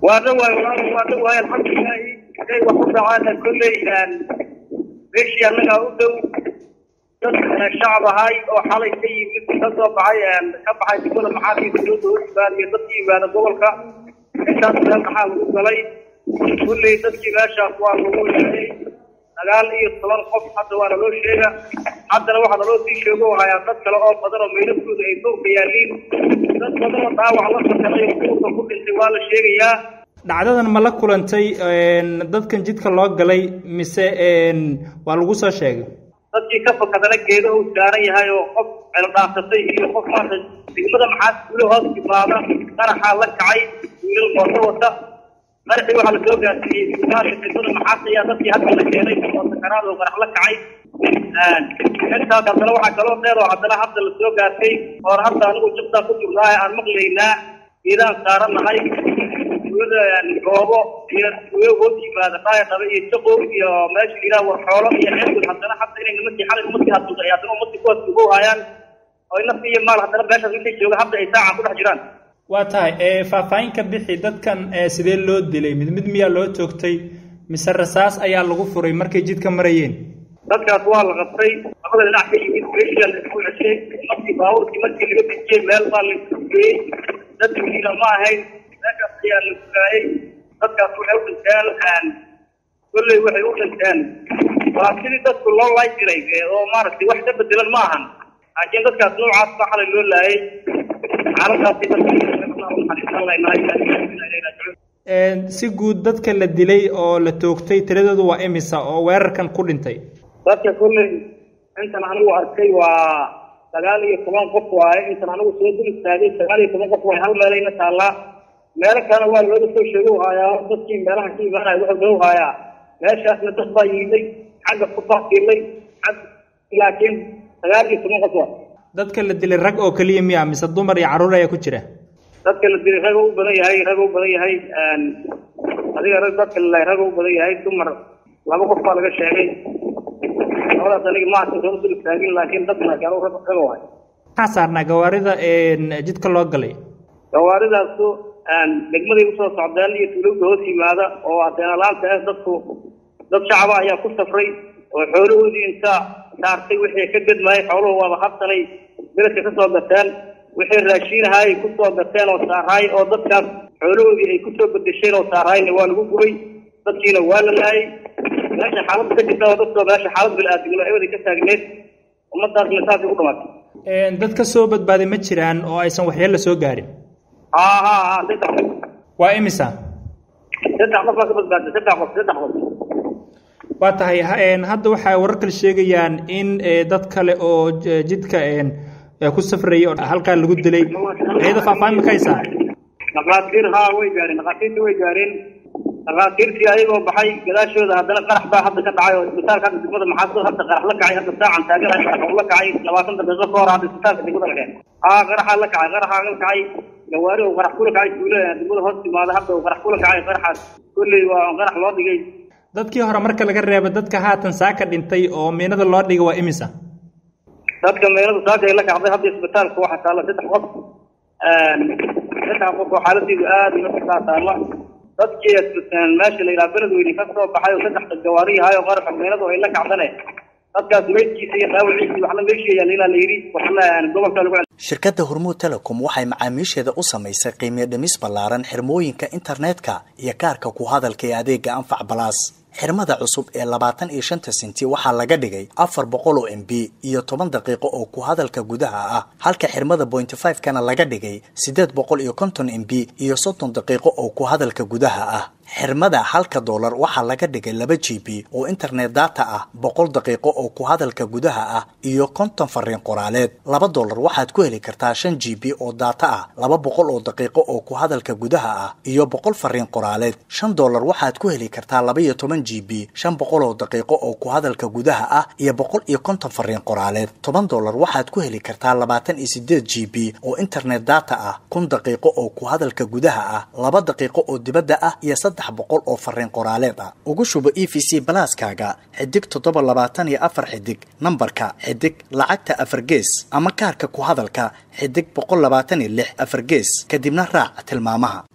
waa dhawaay walaal waa dhawaay alxamdulilaahi haday wax ku dhacaana kolley meeshii annagaa u dhow dad shacab ahay oo xalay ka yimid ka soo baxay ka baxay degmada maxaadii dowladda u yimaada iyo dadkii yimaada gobolka intaas meel maxaa lagu galay kulley dadkii meeshaas waa lagu yeelay sagaal iyo toban qof hadda waa naloo sheega haddana waxaa naloo sii sheego hayaa dad kale oo badan oo meydadkooda ay duurka yaaliin dad badan oo dhaawac la sameeyo duurka ku dhintay waa la sheegayaa dhacdadan ma la kulantay dadkan jidka loo galay mise waa lagu soo sheegay dadkii ka fakadana geeda uu saaran yahay oo qof celdhaafsatay iyo qof maanta degmada maxaad guule hoos timaada qaraxaa la kacay wiilal mooto wata qaraxii waxaa lasoo gaarsiiyey isbitaalka degmada maxaad ayaa dadkii hadda la keenay oo sakaraad oo qarax la kacay intaas haddana waxaa kaloo dheer oo haddana hadda lasoo gaartay oo hadda anigu jabtaa ku jirnaaye aan maqlaynaa geedaan saaranahay goobo iyo duwe hoos yimaada dhaaya dhabe iyo jaqow iyo meesha yidhaha war xoolo iyo ceelgood haddana hadda inay nimankii xalay umadkii hadulday haddana umadkii kuwaas ugu haayaan oo nafti iyo maal haddana meeshaas intay jooga hadda ay saacan ku dhex jiraan waa tahay faahfaahin ka bixi dadkan sidee loo dilay mid mid miyaa loo toogtay mise rasaas ayaa lagu furay markay jidka marayeen dadkaas waa la qabtay labada dhinac ka yimid meeshiyaa la isku ceshay markii baabuurkii markii laga dejiyey meel baa la isku geeyey dad wiila ma ahayn meeshaas ayaa la gugaayey dadkaas waxay u dhinteen kolley waxay u dhinteen waa sidii dadku loo laay jiray oo maaragtay wax ka bedelan ma ahan laakiin dadkaas noocaas baa xalay loo laayay xaaladaasi si guud dadka la dilay oo la toogtay tiradoodu waa imisa oo weerarkan ku dhintay dadka kolley intan anigu arkay waa sagaal iyo toban qof waaye intan anigu soo dul istaagay sagaal iyo toban qof waaye hal meelayna taallaa meelo kalena waa looga soo sheego haayaa dadkii meelaha ka imaanaya wuxuu loo haayaa meeshaasna dad baa yimid xagga ku baakiilay xag laakiin sagaal iyo toban qof waa dadka la dilay rag oo keliya miya mise dumar iyo carruur ayaa ku jira dadka la dilay rag u badan yahay rag u badan yahay adiga rag dadka la rag u badan yahay dumar laba qof baa laga sheegay labadaas aniga maanta soo dul istaagin laakiin dadna gaalo rag rag waay maxaa saarnaa gawaarida jidka loo galay gawaaridaasu degmaday usoo socdeen iyo tuulowda hoos yimaada oo adeenalaanta ah dadku dad shacaba ayaa ku safray oo xoolahoodii inta saartay wixii ka gadmaayay xooluhu waaba habsanay beledka ka soo gateen wixii raashiinahaayay ku soo gateen oo saaraay oo dadkaas xoolahoodii ay kusoo bedesheen oo saaraayna waa lagu gubay dadkiina waa la laayay meesha xaaladda ka jirta oo dadkoo meesha xaalad bil-aadamnimo ewaday ka taagneed ummadaasna saasay u dhamaatay dad ka soo badbaaday ma jiraan oo aysan waxyeella soo gaarin ha ha ha saddex qof waa imisa saddex qof baa ka badbaaday saddex qof saddex qof waa tahay hadda waxay warar kale sheegayaan in dad kale oo jidka ku safrayay oo halkaa lagu dilay ayada faahfaahin ma ka haysaa dhakhaatiir haa way gaareen dhakhaatiirtii way gaareen dhakhaatiirtii ayagoo baxay gadaashooda haddana qarax baa hadda ka dhacay oo isbitaalka hadda degmada maxaasad hadda qarax la kacay hadda saacan taagan qarax la kacay labaatan daqiiqo ka hor hadda isbitaalka degmada la keen haa qaraxaa la kacay qaraxaa la kacay gawaari oo qarax kula kacay tuulo degmada hoos timaada hadda oo qarax kula kacay qaraxaas kolley waa qarax loo dhigay dadkii hore marka laga reebo dadka haatan saaka dhintay oo miinada loo dhigay waa imisa dadka miinada saaka ay la kacday hadda isbitaalka waxaa taalla saddex qof saddex qof oo xaaladiidu aada inakaa taalla dadkii meesha la yidhaha beledweyne ka soo baxay oo saddex gawaari yahay oo qaraxa miinadu ay la kacdane dadkaas meydkiisa iyo dhaawaciisa waxla meesheeyaa ilaa la yidhi waxla gobolka lagu shirkadda hormuud telecom waxay macaamiisheeda u samaysay qiimiyo dhimis ballaaran xirmooyinka internetka iyo kaarka ku hadalka ee adeega anfac balaas xirmada cusub ee labaatan iyo shanta senti waxaa laga dhigay afar boqol oo m b iyo toban daqiiqo oo ku hadalka gudaha ah halka xirmada pointy five kana laga dhigay siddeed boqol iyo konton m b iyo soddon daqiiqo oo ku hadalka gudaha ah xirmada halka doolar waxaa laga dhigay laba g b oo internet data ah boqol daqiiqo oo ku hadalka gudaha ah iyo konton fariin qoraaleed laba doolar waxaad ku heli kartaa shan g b oo data ah laba boqol oo daqiiqo oo ku hadalka gudaha ah iyo boqol fariin qoraaleed shan doolar waxaad ku heli kartaa laba iyo toban g b shan boqol oo daqiiqo oo ku hadalka gudaha ah iyo boqol iyo konton fariin qoraaleed toban doolar waxaad ku heli kartaa labaatan iyo sideed g b oo internet data ah kun daqiiqo oo ku hadalka gudaha ah laba daqiiqo oo dibadda ah iyo saddex boqol oo fariin qoraaleed ah ugu shubo e v c balaaskaaga xidig toddoba labaatan iyo afar xidig nambarka xidig lacagta afar gees ama kaarka ku hadalka xidig boqol labaatan iyo lix afar gees kadibna raac tilmaamaha